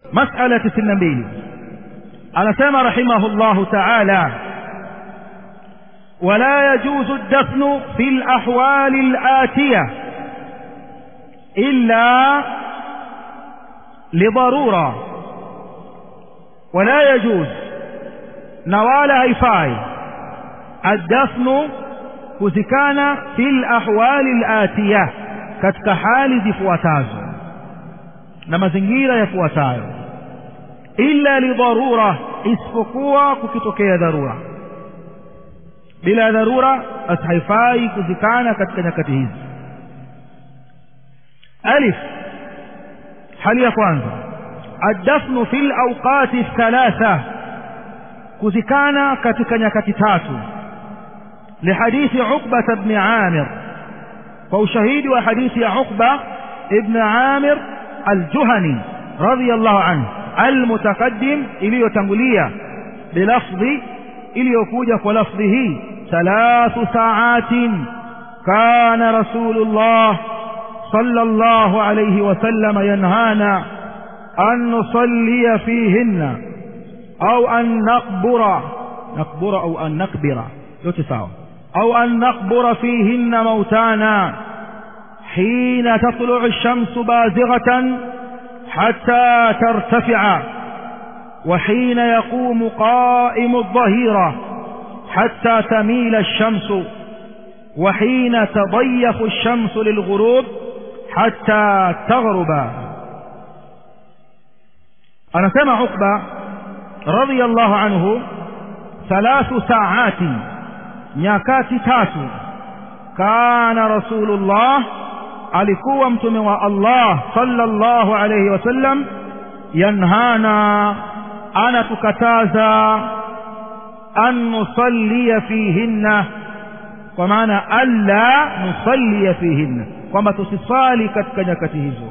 masala tisini na mbili anasema rahimahullahu taala ولا يجوز الدفن في الأحوال الآتية إلا لضرورة ولا يجوز نوال هيفاي الدفن كزكان في الأحوال الآتية katika hali zifuatazo na mazingira yafuatayo illa lidharura isipokuwa kukitokea dharura bila dharura basi haifai kuzikana katika nyakati hizi alif hali ya kwanza addafnu fi lawqati thalatha kuzikana katika nyakati tatu lihadithi uqbata bni amir kwa ushahidi wa hadithi ya uqba ibn amir aljuhani radiyallahu anhu almutaqaddim iliyotangulia bilafdhi iliyokuja kwa lafdhi hii thalathu saatin kana rasulullah صلى الله عليه وسلم ينهانا أن نصلي فيهن أو أن نقبر نقبر أو أن نقبر يتساوى أو أن نقبر فيهن موتانا حين تطلع الشمس بازغة حتى ترتفع وحين يقوم قائم الظهيرة حتى تميل الشمس وحين تضيف الشمس للغروب حتى تغرب أنا سمع عقبة رضي الله عنه ثلاث ساعات nyakati tatu kana rasulullah alikuwa mtume wa allah sallallahu alayhi wasallam yanhana anatukataza an nusallia fihinna kwa maana alla nusallia fihinna kwamba tusisali katika nyakati hizo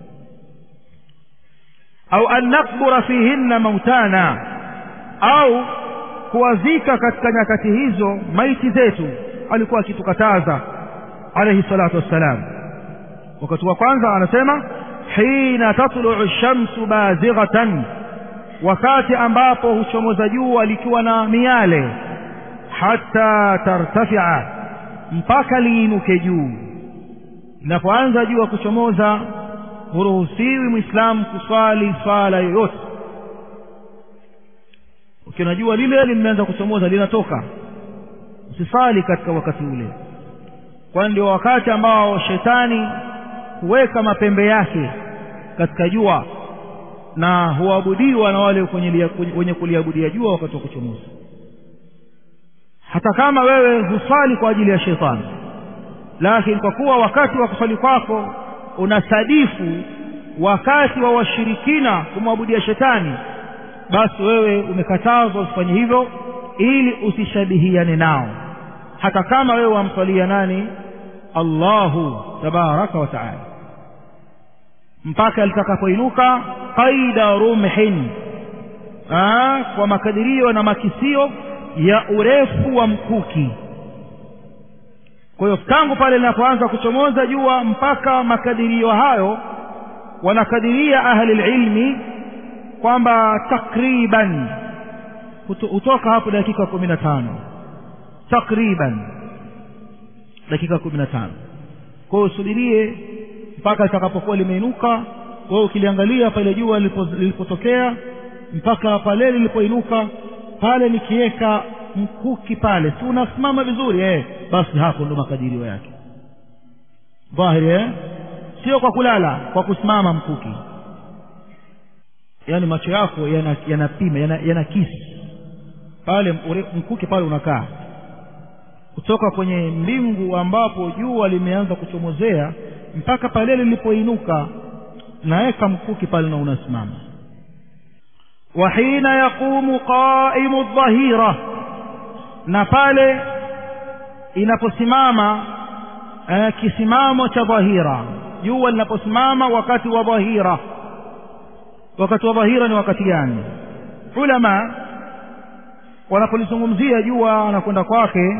au an nakbura fihinna mautana au kuwazika katika nyakati hizo maiti zetu alikuwa akitukataza alayhi salatu wassalam wakati wa kwanza anasema hina tatluu shamsu bazighatan wakati ambapo huchomoza jua likiwa na miale hata tartafia mpaka liinuke juu linapoanza jua kuchomoza huruhusiwi mwislamu kuswali swala yoyote ukiona jua lile limeanza kuchomoza linatoka usisali katika wakati ule kwani ndio wakati ambao shetani huweka mapembe yake katika jua na huabudiwa na wale wenye kuliabudia jua wakati wa kuchomoza hata kama wewe husali kwa ajili ya shetani lakini kwa kuwa wakati wa kusali kwako unasadifu wakati wa washirikina kumwabudia shetani basi wewe umekatazwa usifanye hivyo ili usishabihiane nao hata kama wewe wamswalia nani allahu tabaraka wa taala mpaka litakapoinuka qaida rumhin Aa, kwa makadirio na makisio ya urefu wa mkuki kwa hiyo tangu pale linapoanza kuchomoza jua mpaka makadirio hayo wanakadiria ahli lilmi kwamba takriban hutoka hapo dakika kumi na tano takriban dakika kumi na tano kwa hiyo usubirie mpaka litakapokuwa limeinuka wewe ukiliangalia pale jua lilipotokea mpaka pale lilipoinuka pale nikiweka mkuki pale si unasimama vizuri eh basi hapo ndo makadirio yake dhahiri eh sio kwa kulala kwa kusimama mkuki yaani macho yako yanapima yana yana yanakisi pale mkuki pale unakaa kutoka kwenye mbingu ambapo jua limeanza kuchomozea mpaka pale lilipoinuka naweka mkuki pale na unasimama wa hina yaqumu qaimu dhahira na pale inaposimama eh, kisimamo cha dhahira jua linaposimama wakati wa dhahira wakati wa dhahira ni wakati gani ulama wanapolizungumzia jua na kwenda kwake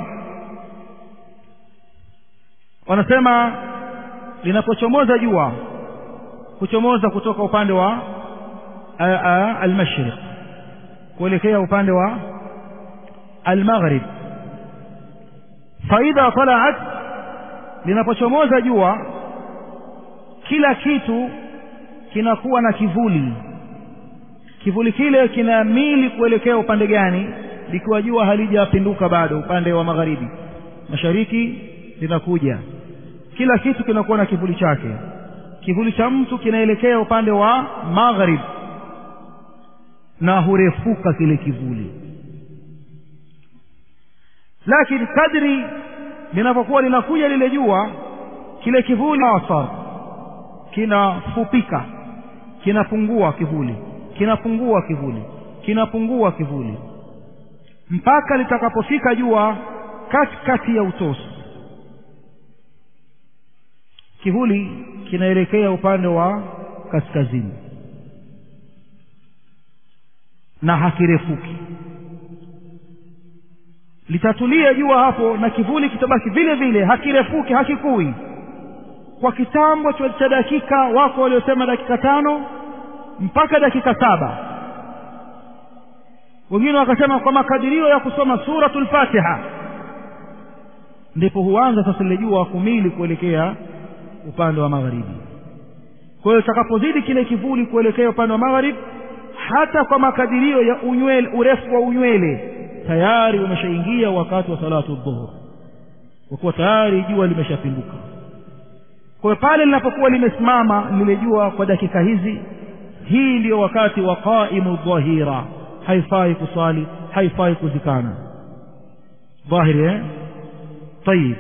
wanasema linapochomoza jua kuchomoza kutoka upande wa almashriq kuelekea upande wa almaghrib faidha talaat linapochomoza jua kila kitu kinakuwa na kivuli kivuli kile kina mili kuelekea upande gani likiwa jua halijapinduka bado upande wa magharibi mashariki linakuja kila kitu kinakuwa na kivuli chake kivuli cha mtu kinaelekea upande wa maghrib na hurefuka kile kivuli lakini kadri linapokuwa linakuja lile jua kile kivuli asar kinafupika kinapungua kivuli kinapungua kivuli kinapungua kivuli mpaka litakapofika jua katikati ya utosi kivuli kinaelekea upande wa kaskazini na hakirefuki litatulia jua hapo na kivuli kitabaki vile vile hakirefuki hakikui kwa kitambo cha dakika wako waliosema dakika tano mpaka dakika saba wengine wakasema kwa makadirio ya kusoma suratul fatiha ndipo huanza sasa lile jua kumili kuelekea upande wa magharibi kwa hiyo itakapozidi kile kivuli kuelekea upande wa magharibi hata kwa makadirio ya unywele urefu wa unywele tayari umeshaingia wakati wa salatu dhuhur kwa kuwa tayari jua limeshapinduka kwa hiyo pale linapokuwa limesimama lile jua kwa dakika hizi hii ndiyo wakati wa qaimu dhahira haifai kuswali haifai kuzikana dhahiri eh tayib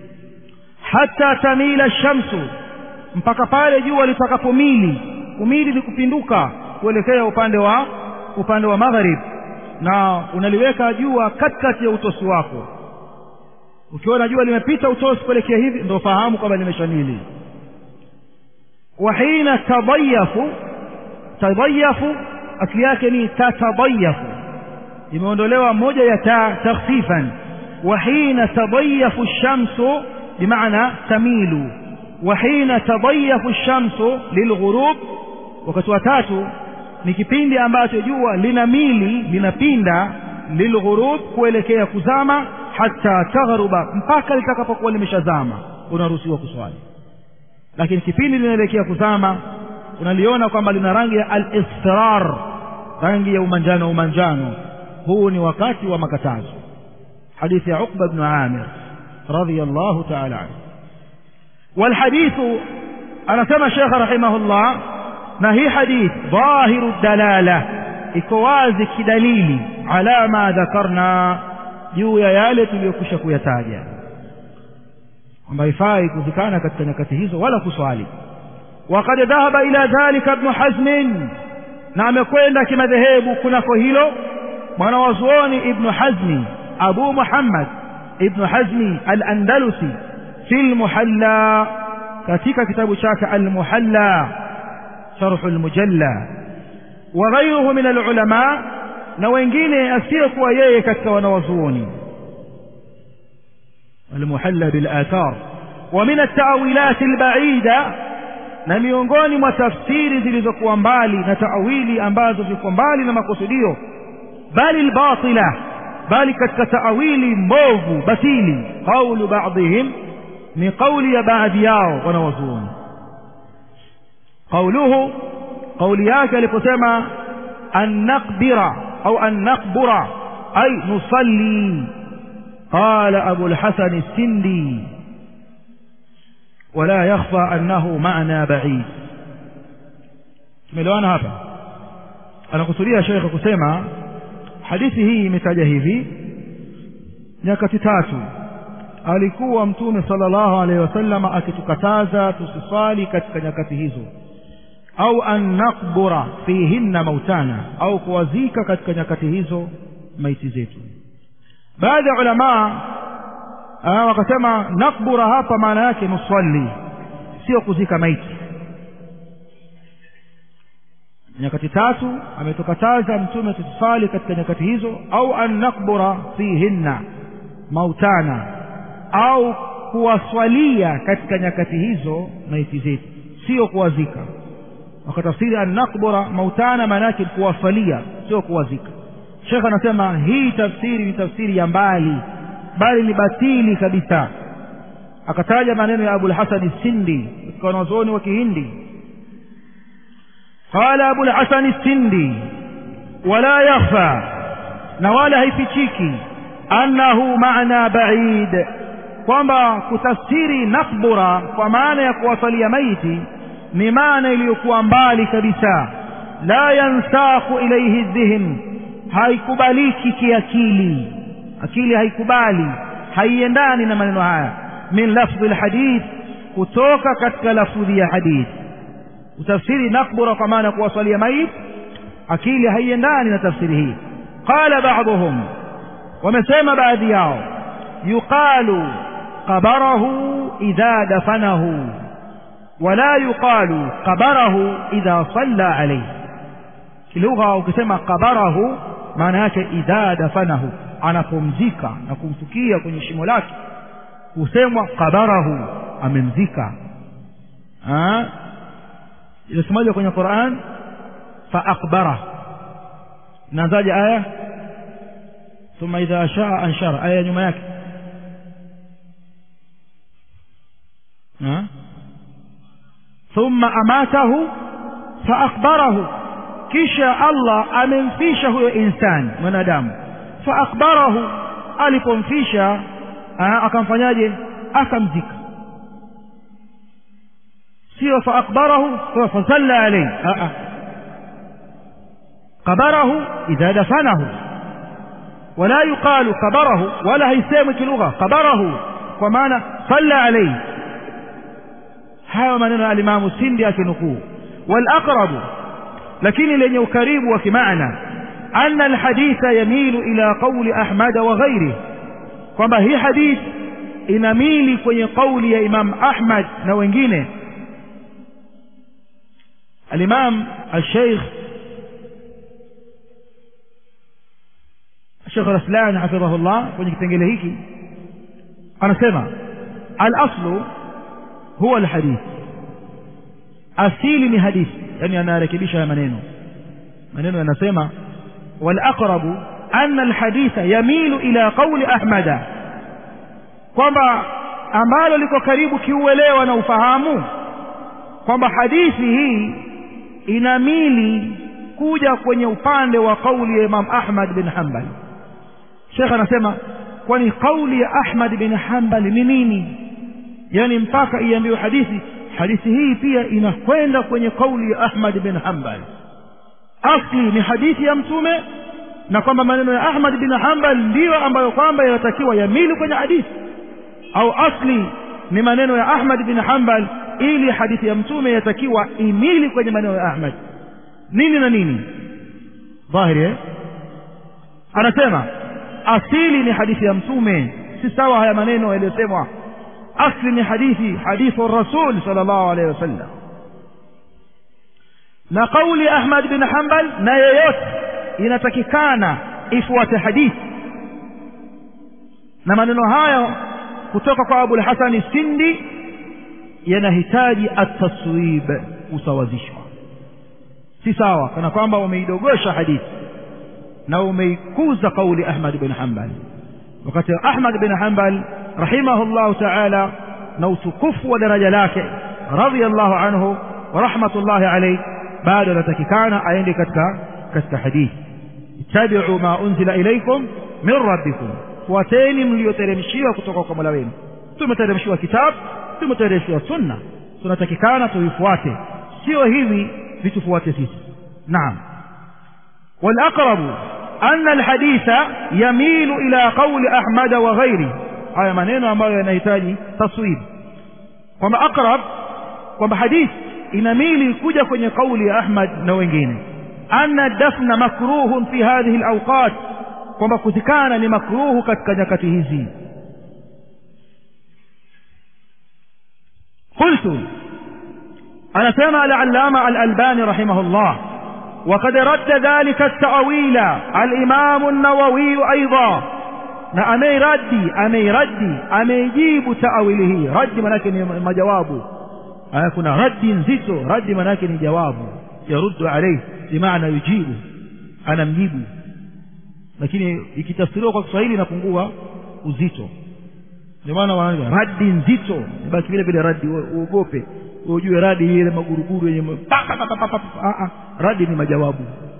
hata tamila shamsu mpaka pale jua litakapomili kumili ni kupinduka kuelekea upande wa upande wa magharib na unaliweka jua katikati ya utosi wako ukiona jua limepita utosi kuelekea hivi ndio fahamu kwamba limeshamili wa hina tadayafu tadayafu asili yake ni tatadayafu imeondolewa moja ya ta takhfifan wa hina tadayafu shamsu bimaana tamilu wa hina tadayafu shamsu lilghurub wakati wa tatu ni kipindi ambacho jua lina mili linapinda lilghurub kuelekea kuzama hata taghruba mpaka litakapokuwa limeshazama unaruhusiwa kuswali lakini kipindi linaelekea kuzama unaliona kwamba lina rangi ya al-israr rangi ya umanjano umanjano huu ni wakati wa makatazo hadithi ya Uqba ibn Amir radiyallahu ta'ala anhu والحديث أنا سمى الشيخ رحمه الله na hii hadith dhahiru dalala iko wazi kidalili ala ma dhakarna juu ya yale tuliyokwisha kuyataja kwamba haifai kuzikana katika nyakati hizo wala kuswali وقد ذهب إلى ذلك ابن حزم na amekwenda kimadhehebu kunako hilo mwanawazuoni ibnu hazmi abu muhammad ibnu hazmi al-andalusi fi lmuhalla katika kitabu chake al-muhalla شرح المجلى وغيره من العلماء na wengine asiyekuwa yeye katika wanawazuoni المحلى بالآثار ومن التأويلات البعيدة na miongoni mwa tafsiri zilizokuwa mbali na taawili ambazo ziko mbali na makusudio bali albatila bali katika taawili mbovu batili qaulu ba'dihim ni qauli ya baadhi yao wanawazuoni قوله قول yake aliposema an naqbira au an naqbura ay nusalli قال أبو الحسن السندي ولا يخفى أنه معنى بعيد tumeelewana hapa anakusudia shekhe kusema hadithi hii imetaja hivi nyakati tatu alikuwa mtume sallallahu alaihi wasallam akitukataza tusiswali katika nyakati hizo au an naqbura fihinna mautana au kuwazika katika nyakati hizo maiti zetu baadhi ya ulamaa wakasema nakbura hapa maana yake nusalli sio kuzika maiti nyakati tatu ametukataza mtume tusali katika nyakati hizo au an nakbura fihinna mautana au kuwaswalia katika nyakati hizo maiti zetu sio kuwazika wakatafsiri annaqbura mautana maana yake kuwasalia sio kuwazika shekh anasema hii tafsiri ni tafsiri ya mbali bali ni batili kabisa akataja maneno ya abulhasani sindi katika wanazuoni wa kihindi qala abulhasani sindi wala yakhfa na wala haifichiki annahu maana baid kwamba kutafsiri nakbura kwa maana ya kuwasalia maiti ni maana iliyokuwa mbali kabisa la yansakhu ilaihi dhihn haikubaliki kiakili akili haikubali haiendani na maneno haya min lafdhi lhadith kutoka katika lafudhi ya hadith utafsiri nakbura kwa maana ya kuwasalia maiti akili haiendani na tafsiri hii qala ba'dhum wamesema baadhi yao yuqalu qabarahu idha dafanahu wala yuqalu qabarahu idha salla alayhi kilugha ukisema qabarahu maana yake idha dafanahu anapomzika na kumfukia kwenye shimo lake husemwa qabarahu amemzika inasemaje kwenye Qur'an fa akbara nazaje aya ثم إذا شاء أنشر آية nyuma yake ثم أماته فأخبره kisha Allah amemfisha huyo insani mwanadamu faakbarahu alipomfisha akamfanyaje akamzika sio faakbarahu fasalla alayhi qabarahu idha dafanahu ولا يقال قبره ولا هيسمى كلغة قبره ومعنى صلى عليه هذا maneno alimamu sindi akinukuu والأقرب lakini lenye ukaribu wa kimaana أن الحديث يميل إلى قول أحمد وغيره kwamba hii hadith inamili kwenye kauli ya Imam Ahmad na wengine Al-Imam Al-Sheikh Sheikh Raslan hafidhahullah kwenye kipengele hiki anasema al-aslu huwa al-hadith asili ni hadithi yani anarekebisha haya maneno maneno yanasema wal aqrabu anna al-haditha yamilu ila qawli ahmada kwamba ambalo liko karibu kiuelewa na ufahamu kwamba hadithi hii inamili kuja kwenye upande wa kauli ya Imam Ahmad bin Hanbal Sheikh anasema kwani kauli ya Ahmad bin Hanbal ni nini yani mpaka iambiwe hadithi hadithi hii pia inakwenda kwenye kauli ya Ahmad bin Hanbal asli ni hadithi ya mtume na kwamba maneno ya Ahmad bin Hanbal ndiyo ambayo kwamba yanatakiwa yamili kwenye hadithi au asli ni maneno ya Ahmad bin Hanbal ili hadithi ya mtume yatakiwa imili kwenye maneno ya Ahmad nini na nini dhahiri eh? anasema asili ni hadithi ya mtume si sawa haya maneno yaliyosemwa asli ni hadithi hadithu rasul sallallahu alaihi wasallam na kauli Ahmad bin Hanbal na yeyote inatakikana ifuate hadithi na maneno hayo kutoka kwa Abu al-Hasan Sindi yanahitaji at-taswib kusawazishwa si sawa kana kwamba umeidogosha hadithi na umeikuza kauli Ahmad bin Hanbal wakati Ahmad bin Hanbal rahimahullahu ta'ala na utukufu wa daraja lake radiyallahu anhu wa rahmatullahi alayhi bado anatakikana aende katika katika hadithi ittabi'u ma unzila ilaykum min rabbikum fuateni mlioteremshiwa kutoka kwa Mola wenu tumeteremshiwa kitabu tumeteremshiwa sunna tunatakikana tuifuate sio hivi vitufuate sisi naam والأقرب أن الحديث يميل إلى قول أحمد وغيره haya maneno ambayo yanahitaji taswib kwamba aqrab kwamba hadith inamili kuja kwenye kauli ya Ahmad na wengine anna dafna makruhun fi hadhihi alawqat kwamba kuzikana ni makruhu katika nyakati hizi قلت أنا سمع العلامة الألباني رحمه الله وقد رد ذلك التأويل الإمام النووي أيضا na ameiradi ameiradi ameijibu taawili hii radi manake ni majawabu aya kuna raddi nzito raddi maana yake ni jawabu yaruddu alayhi bimaana yujibu anamjibu lakini ikitafsiriwa kwa Kiswahili inapungua uzito ndio maana wanaanza raddi nzito basi vile vile raddi uogope ujue radi ile maguruguru yenye radi ni majawabu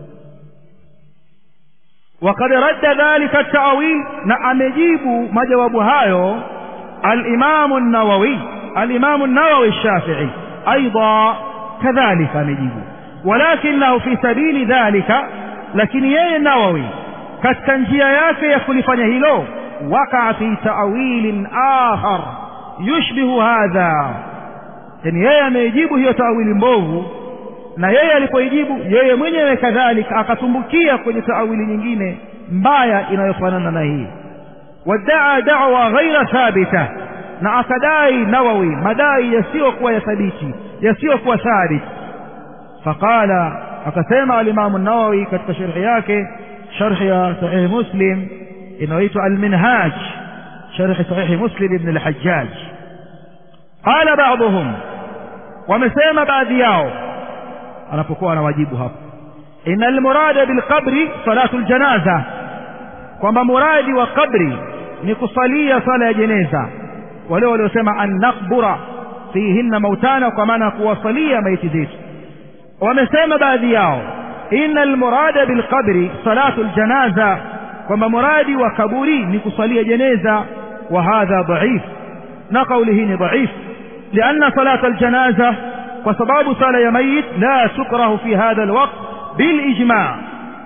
وقد رد ذلك التأويل na amejibu majawabu hayo الإمام النووي الإمام النووي الشافعي أيضا كذلك amejibu ولكنه في سبيل ذلك lakini yeye Nawawi katika njia yake ya kulifanya hilo wakaa fi ta'wilin akhar yushbihu hadha yani yeye ameijibu hiyo tawili mbovu na yeye alipoijibu yeye mwenyewe kadhalika akatumbukia kwenye taawili nyingine mbaya inayofanana na hii wadaa da'wa ghaira thabita na akadai nawawi madai yasiyokuwa ya thabiti yasiyokuwa thabit faqala akasema alimamu nawawi katika sharhi yake sharhi ya sahih muslim inayoitwa alminhaj sharhi sahih muslim ibn al-hajjaj qala ba'dhum wamesema baadhi yao anapokuwa anawajibu hapo inna almurada bilqabri salatu aljanaza kwamba muradi wa qabri ni kusalia sala ya jeneza wale waliosema an naqbura fihinna mautana kwa maana kuwasalia maiti zetu wamesema baadhi yao inna almurada bilqabri salatu aljanaza kwamba muradi wa kaburi ni kusalia jeneza wa hadha dhaif na kauli hii ni dhaif لأن صلاة الجنازة وسباب صلاة يا ميت لا تكره في هذا الوقت بالإجماع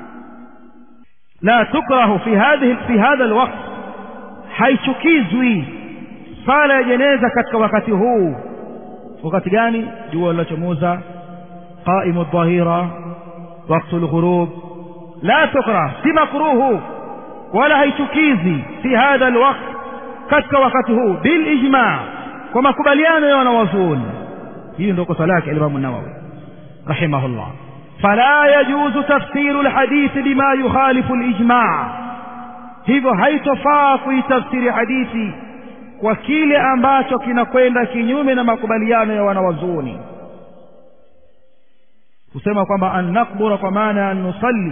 لا تكره في هذه في هذا الوقت haichukizwi sala ya jeneza katika wakati huu wakati gani jua lilochomoza qaimu dhahira waktu lghurub la tukrah si makruhu wala haichukizi fi hadha alwaqt katika wakati huu bilijma kwa makubaliano ya wanawazuoni hiyo ndio kosa lake alimamu nawawi rahimahullah fala yajuzu tafsiru lhadithi bima yukhalifu lijma hivyo haitofaa kuitafsiri hadithi kwa kile ambacho kinakwenda kinyume na makubaliano ya wanawazuoni kusema kwamba an nakbura kwa maana ya an nusalli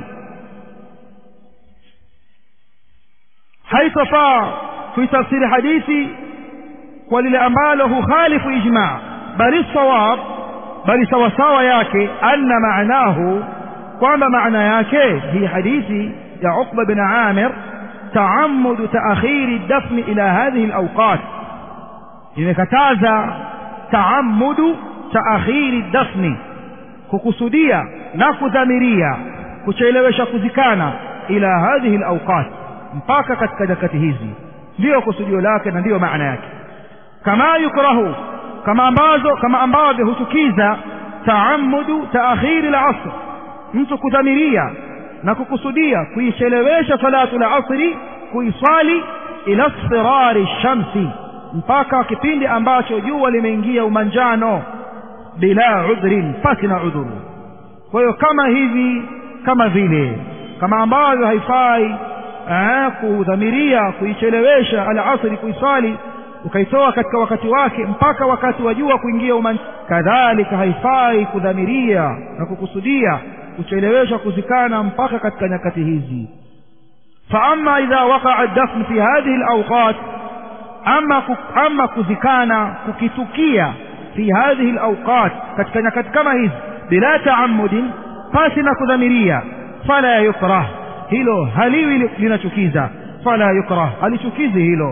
haitofaa kuitafsiri hadithi kwa lile ambalo hukhalifu ijma bali sawab bali sawasawa yake anna maanahu kwamba maana yake hii hadithi ya Uqba bin Amir تعمد تأخير الدفن إلى هذه الأوقات imekataza taamudu taakhiri dafni kukusudia na kudhamiria kuchelewesha kuzikana ila hadhihi alawqat mpaka katika nyakati hizi ndiyo kusudio lake na ndiyo maana yake kama yukrahu kama ambazo kama ambavyo huchukiza taamudu taakhiri alasr mtu kudhamiria na kukusudia kuichelewesha salatu la asri kuiswali ila sfirari shamsi mpaka kipindi ambacho jua limeingia umanjano bila udhrin pasi na udhuru kwa hiyo kama hivi kama vile kama ambavyo haifai kudhamiria kuichelewesha alasri kuiswali ukaitoa katika wakati wake mpaka wakati wa jua kuingia umanjano kadhalika haifai kudhamiria na kukusudia kuchelewesha kuzikana mpaka katika nyakati hizi فأما إذا وقع الدفن في هذه الأوقات أما أما كذكانا ككتكيا في هذه الأوقات كتكنا كما هذ بلا تعمد فاسنا كذمريا فلا يكره هيلو هليوي لنشكيزا فلا يكره هلشكيزي هيلو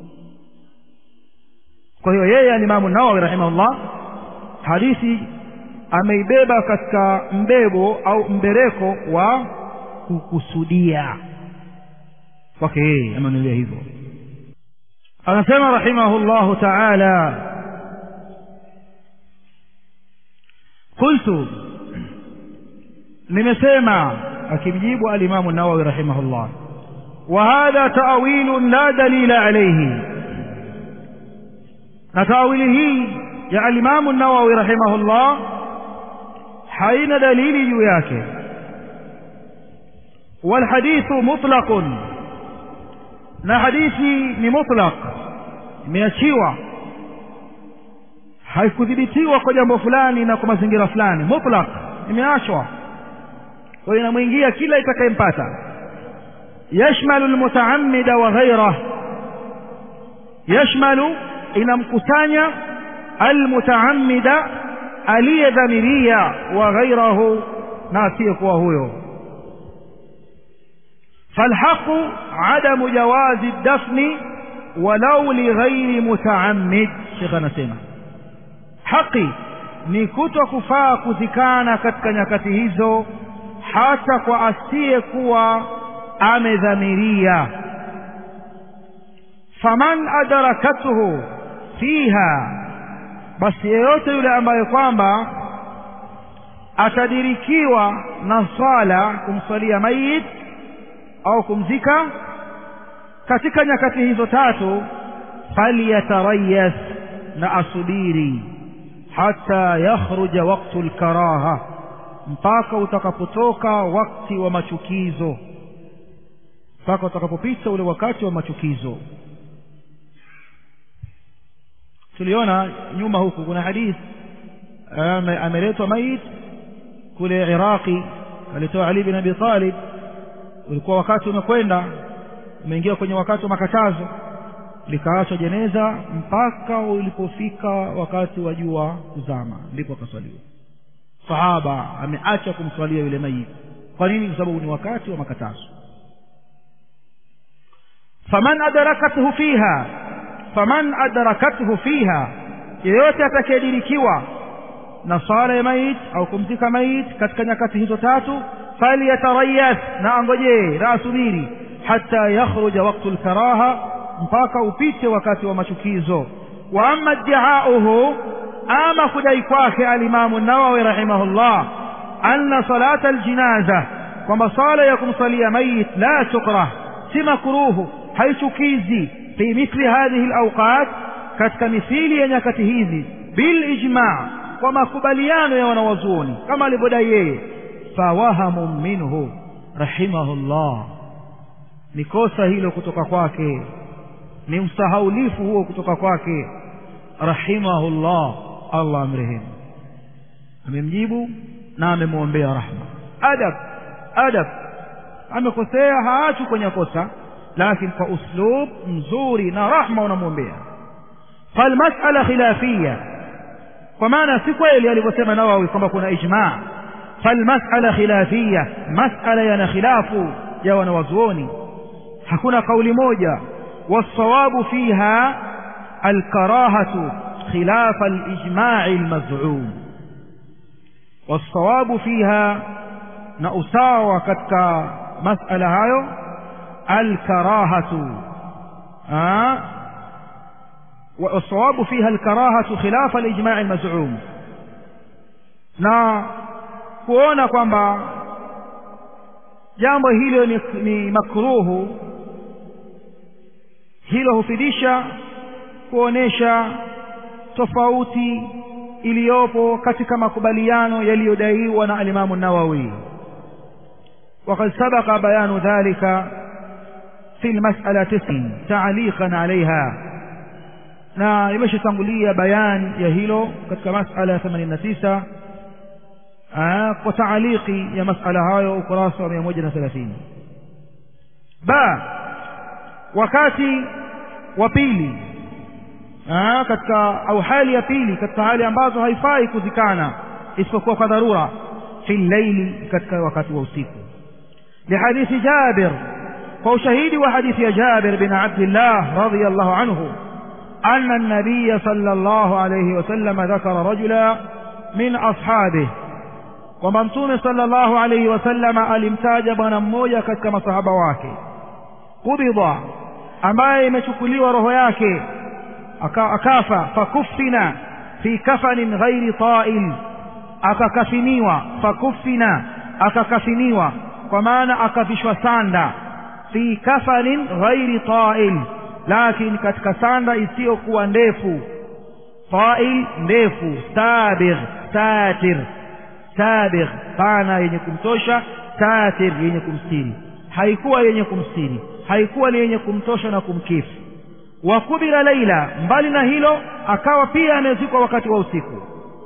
kwa hiyo yeye alimamu nawawi rahimahullah hadithi ameibeba katika mbebo au mbereko wa kukusudia kwake yeye ameonelea hivyo anasema rahimahullahu taala qultu nimesema akimjibu alimamu nawawi rahimahullah وهذا تأويل لا دليل عليه نتاويله يا الإمام النووي رحمه الله حين دليل جوياك والحديث مطلق na hadithi ni mutlaq imeachiwa haikudhibitiwa kwa jambo fulani na kwa mazingira fulani mutlaq imeachwa kwa hiyo inamwingia kila itakayempata yashmalu almutaammida wa ghayrah yashmalu inamkusanya almutaammida aliyedhamiria wa ghairahu na asiyekuwa huyo فالحق عدم جواز الدفن ولو لغير متعمد شيخنا سيما حقي ni kuto kufaa kuzikana katika nyakati hizo hata kwa asiyekuwa amedhamiria faman adrakathu fiha basi yeyote yule ambaye kwamba atadirikiwa na swala kumswalia mayit au kumzika katika nyakati hizo tatu falyatarayas na asubiri hata yakhruja waktu lkaraha mpaka utakapotoka wakati wa machukizo mpaka utakapopita ule wakati wa machukizo tuliona nyuma huku kuna hadithi ameletwa mayit kule iraqi alitoa ali bin abi talib ulikuwa wakati umekwenda umeingia kwenye wakati wa makatazo likaachwa jeneza mpaka ulipofika wakati wa jua kuzama ndipo akaswaliwa sahaba ameacha kumswalia yule mayit kwa nini kwa sababu ni wakati wa makatazo faman adrakathu fiha faman adrakathu fiha yeyote atakayedirikiwa na swala ya mayit au kumzika mayit katika nyakati hizo tatu falyatarayas na angojee na asubiri hata yakhruja waktu lkaraha mpaka upite wakati wa machukizo wa ama iddiauhu ama kudai kwake alimamu nawawi rahimahullah anna salata aljinaza kwamba sala ya kumsalia mayit la tukrah si makruhu haichukizi fi mithli hadhihi alawqat katika mithili ya nyakati hizi bilijma kwa makubaliano ya wanawazuoni kama alivyodai yeye fawahamu minhu rahimahullah ni kosa hilo kutoka kwake ni msahaulifu huo kutoka kwake rahimahullah allah amrehemu amemjibu na amemwombea rahma adab adab amekosea haachu kwenye kosa lakini kwa uslub mzuri na rahma unamwombea falmasala khilafia kwa maana si kweli alivyosema nawawi kwamba kuna ijmaa falmasala khilafia masala yana khilafu ya wanawazuoni hakuna kauli moja والصواب فيها الكراهة خلاف الإجماع المزعوم والصواب فيها نأساوى كتك مسألة هايو الكراهة آه والصواب فيها الكراهة خلاف الإجماع المزعوم na kuona kwamba jambo hilo ni, ni makruhu hilo hufidisha kuonesha tofauti iliyopo katika makubaliano yaliyodaiwa na alimamu nawawi وقد سبق بيان ذلك في المسألة تسع تعليقا عليها na imeshatangulia bayan ya hilo katika masala ya 89 kwa taaliki ya masala hayo ukurasa wa 130 ba wakati wa pili katika au hali ya pili katika hali ambazo haifai kuzikana isipokuwa kwa dharura fi llaili katika wakati wa usiku lihadithi jabir kwa ushahidi wa hadithi ya jabir bin abdillah radiyallahu anhu أن النبي صلى الله عليه وسلم ذكر رجلا من أصحابه وممتون صلى الله عليه وسلم alimtaja bwana mmoja katika masahaba wake qubida ambaye imechukuliwa roho yake akafa fakufina fi kafanin ghairi ta'il akakafiniwa fakufina akakafiniwa kwa maana akavishwa sanda fi kafanin ghairi ta'il lakini katika sanda isiyokuwa ndefu ta'il ndefu sabigh satir sabigh pana yenye kumtosha satir yenye kumstiri haikuwa yenye kumstiri haikuwa ni yenye kumtosha na kumkifu wa kubira laila mbali na hilo akawa pia amezikwa wakati wa usiku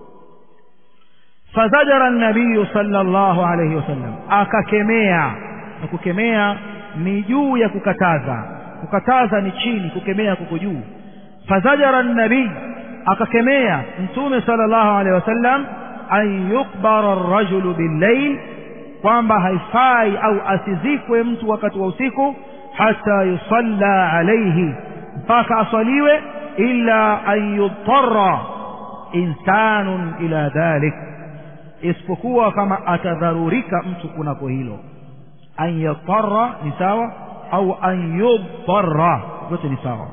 fazajara nabiyu sallallahu alayhi wasallam akakemea na kukemea ni juu ya kukataza kukataza ni chini kukemea kuko juu fazajara nabii akakemea mtume sallallahu alayhi wasallam an yukbara arrajulu billayl kwamba haifai au asizikwe mtu wakati wa usiku hata yusalla alayhi mpaka aswaliwe illa an yudtarra insanun ila dhalik isipokuwa kama atadharurika mtu kunako hilo an yatarra ni sawa au an yudtarra yote ni sawa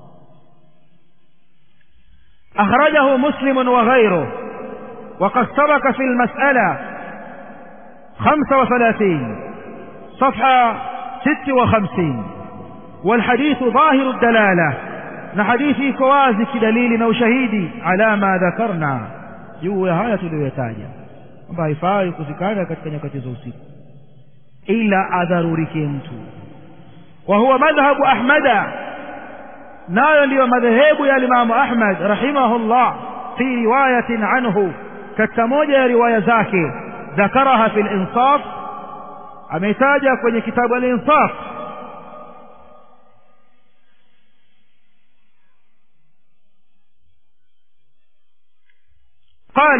أخرجه مسلم وغيره وقد سبق في المسألة خمسة وثلاثين صفحة ست وخمسين والحديث ظاهر الدلالة نحديثي كوازي كدليل أو شهيدي على ما ذكرنا juu ya haya tuliyoyataja kwamba haifai kuzikana katika nyakati za usiku ila adharurike mtu wa huwa madhhabu ahmada nayo ndiyo madhehebu ya limamu ahmad rahimahullah fi riwayatin anhu katika moja ya riwaya zake ذكرها في الإنصاف أميتاجا kwenye كتاب الإنصاف قال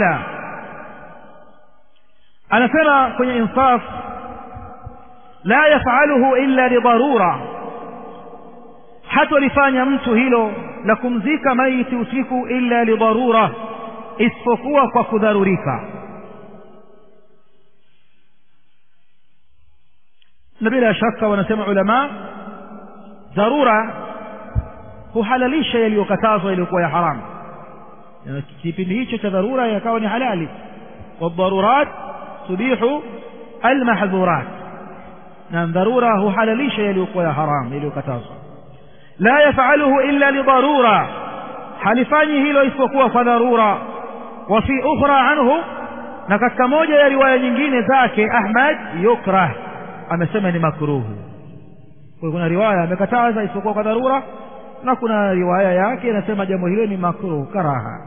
أنا سمع kwenye إنصاف لا يفعله إلا لضرورة hatolifanya mtu hilo la kumzika maiti usiku illa lidharura isipokuwa kwa kudharurika na bila shaka wanasema ulama dharura huhalalisha yaliyokatazwa yaliyokuwa ya haramu kipindi hicho cha dharura yakawa ni halali wadharurat tubihu almahdhurat na dharura huhalalisha yaliyokuwa ya haramu yaliyokatazwa la yafaluhu illa lidharura halifanyi hilo isipokuwa kwa dharura wa fi ukhra anhu na katika moja ya riwaya nyingine zake ahmad yukrah amesema ni makruhu kwa kuna riwaya amekataza isipokuwa kwa dharura na kuna riwaya yake inasema jambo hilo ni makruhu karaha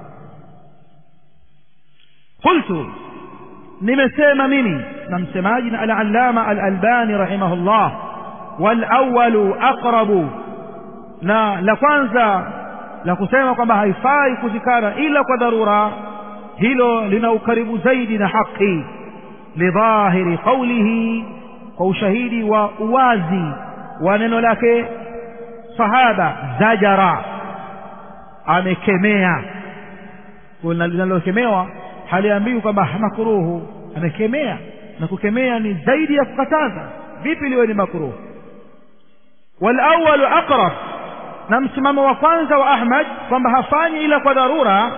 qultu nimesema mimi na msemaji na al-allama al-albani rahimahullah wal awwalu aqrabu na la kwanza la kusema kwamba haifai kuzikana ila kwa dharura hilo lina ukaribu zaidi na haki lidhahiri qawlihi kwa ushahidi wa uwazi wa neno lake sahaba zajara amekemea linalokemewa haliambiwi kwamba makruhu amekemea na kukemea ni zaidi ya kukataza vipi liwe ni makruhu walawalu aqrab na msimamo wa kwanza wa ahmad kwamba hafanyi ila kwa dharura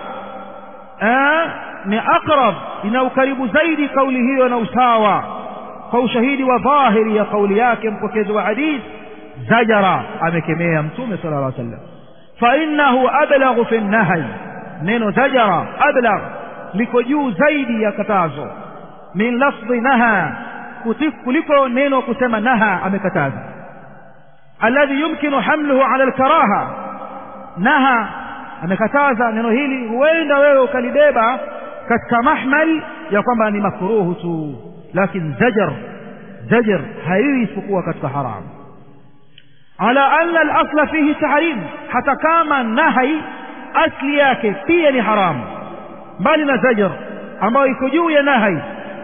ni aqrab ina ukaribu zaidi kauli hiyo na usawa kwa ushahidi wa dhahiri ya kauli yake mpokezi wa hadith zajara amekemea mtume sala llah sallam fainahu ablaghu fi nnahy neno zajara ablagh liko juu zaidi ya katazo min lafdhi naha kuliko neno kusema naha amekataza alladhi yumkinu hamluhu ala alkaraha naha amekataza neno hili huenda wewe ukalibeba katika mahmal ya kwamba ni makruhu tu lakini zajar zajar haiwi isipokuwa katika haramu ala anna al-asla fihi tahrim hata kama nahai asli yake pia ni haramu mbali na zajar ambayo iko juu ya nahai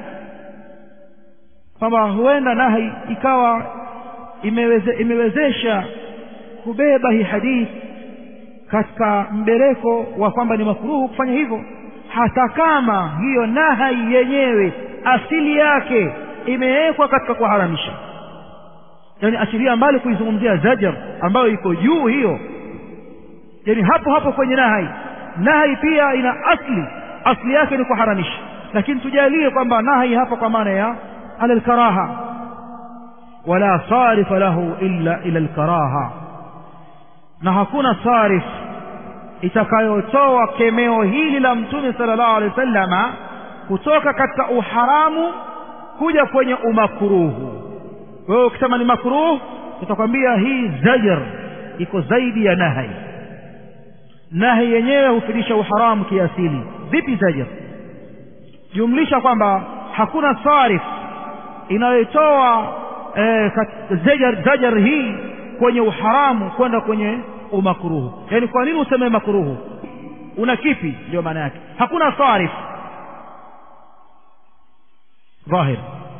kwamba huenda nahai ikawa imeweze, imewezesha kubeba hii hadithi katika mbereko wa kwamba ni makruhu kufanya hivyo hata kama hiyo nahai yenyewe asili yake imewekwa katika kuharamisha yani achilia mbali kuizungumzia zajar ambayo iko juu hiyo yani hapo hapo kwenye nahai nahai pia ina asli asli yake ni kuharamisha lakini tujalie kwamba nahai hapa kwa maana ya ala alkaraha wala sarifa lahu illa ila alkaraha na hakuna sarif itakayotoa kemeo hili la mtume sallallahu alaihi wasallama kutoka katika uharamu kuja kwenye umakruhu wewe ukisema ni makruh tutakwambia hii zajar iko zaidi ya nahi nahi yenyewe hufidisha uharamu kiasili vipi zajar jumlisha kwamba hakuna sarif inayotoa eh, zajar, zajar hii kwenye uharamu kwenda kwenye umakruhu yaani kwa nini useme makruhu una kipi ndio maana yake hakuna sarif dhahir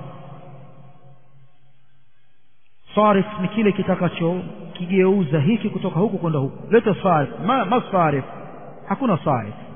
sarif ni kile kitakacho kigeuza hiki kutoka huku kwenda huku leta sarif ma, ma sarif hakuna sarif